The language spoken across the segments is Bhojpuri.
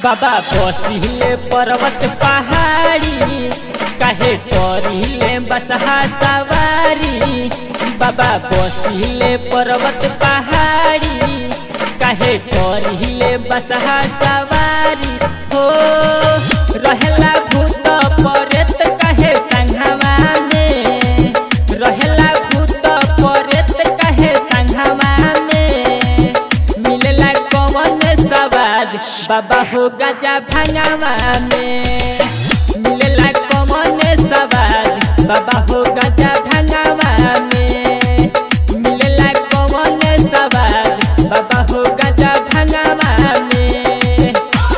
बाबा बसिले पर्वत पहाड़ी काहे करिले बसहा सवारी बाबा बसिले पर्वत पहाड़ी काहे करिले बसहा सवारी हो रहेला भूत परेत काहे संघवा में रहेला भूत परेत काहे संघवा में मिलला कौन सवाद बाबा हो गजा भंगवा में मिलला कौन सवाद बाबा हो गजा भंगवा में मिलला कौन सवाद बाबा हो गजा भंगवा में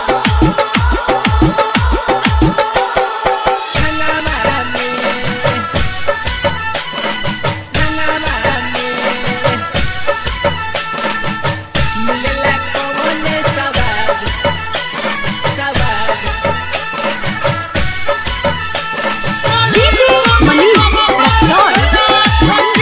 भंगवा में भंगवा में मिलला कौन सवाद सवाद DJ Manish Rexon.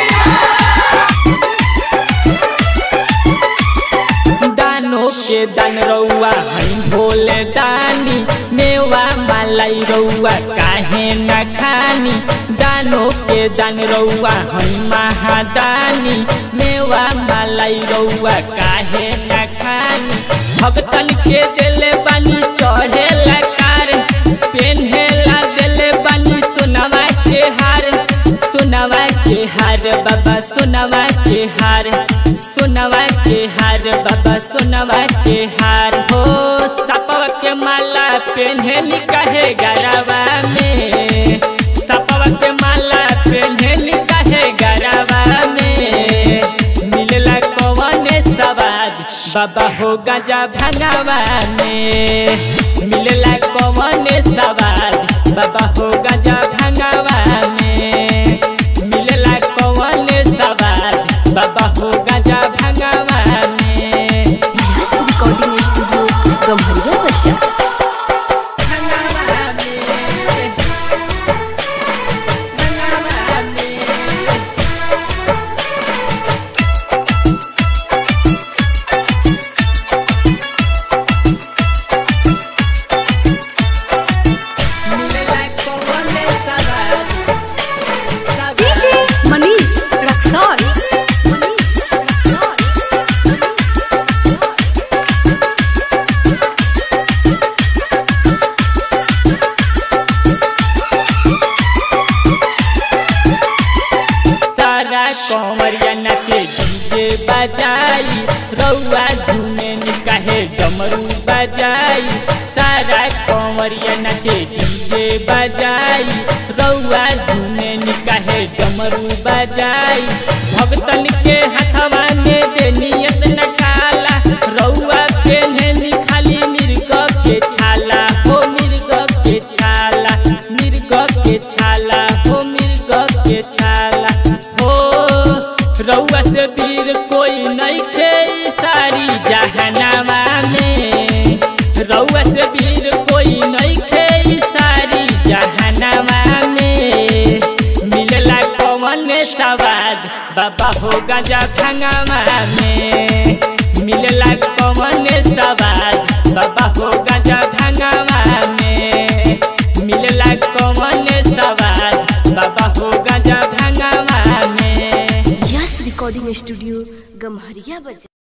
दानो के दान रउआ हई भोले दानी मेवा मलाई रउआ काहे न खानी दानो के दान रउआ हई महादानी मेवा मलाई रउआ काहे न खानी भगतन के दिले बानी चढ़े लकार पेन्हेला दिले बानी सुनवा के हार सुनवा के हार बाबा सुनवा के हार सुनवा के हार बाबा सुनवा के हार हो सपवा के माला पेन्हे निकाहे गरवा में सपवा के माला पेन्हे निकाहे गरवा में मिलला कौन सवाद बाबा हो गजा भंगवा में मिलला कौन सवाद बाबा हो गजा भंगवा में मिलला कौन सवाद बाबा हो गजा भंगवा में Yes, recording studio Gamharia Bachcha. भंगवा में भंगवा में मिलला कौन सवाद सवाद DJ Manish Rexon. Manish Rexon. सारा कंवरिया नाचे डीजे बजाई रउआ झूमे निकाहे डमरू बजाई सारा कंवरिया नाचे डीजे बजाई रउआ झूमे निकाहे डमरू बजाई भगतन के हाथवा में दे नियत न काला रउआ पेन्हे खाली मिर्ग के छाला हो मिर्ग के छाला मिर्ग के छाला हो मिर्ग के छाला हो रउआ से वीर कोई नहीं के ई सारी जहनवा में रउआ से वीर कोई नहीं के ई सारी जहनवा में मिलला कौन सवाद बाबा हो गजा भंगवा में मिलला कौन सवाद बाबा हो गजा भंगवा में मिलला कौन सवाद बाबा हो गजा भंगवा में Yes, recording studio Gamharia Bachcha.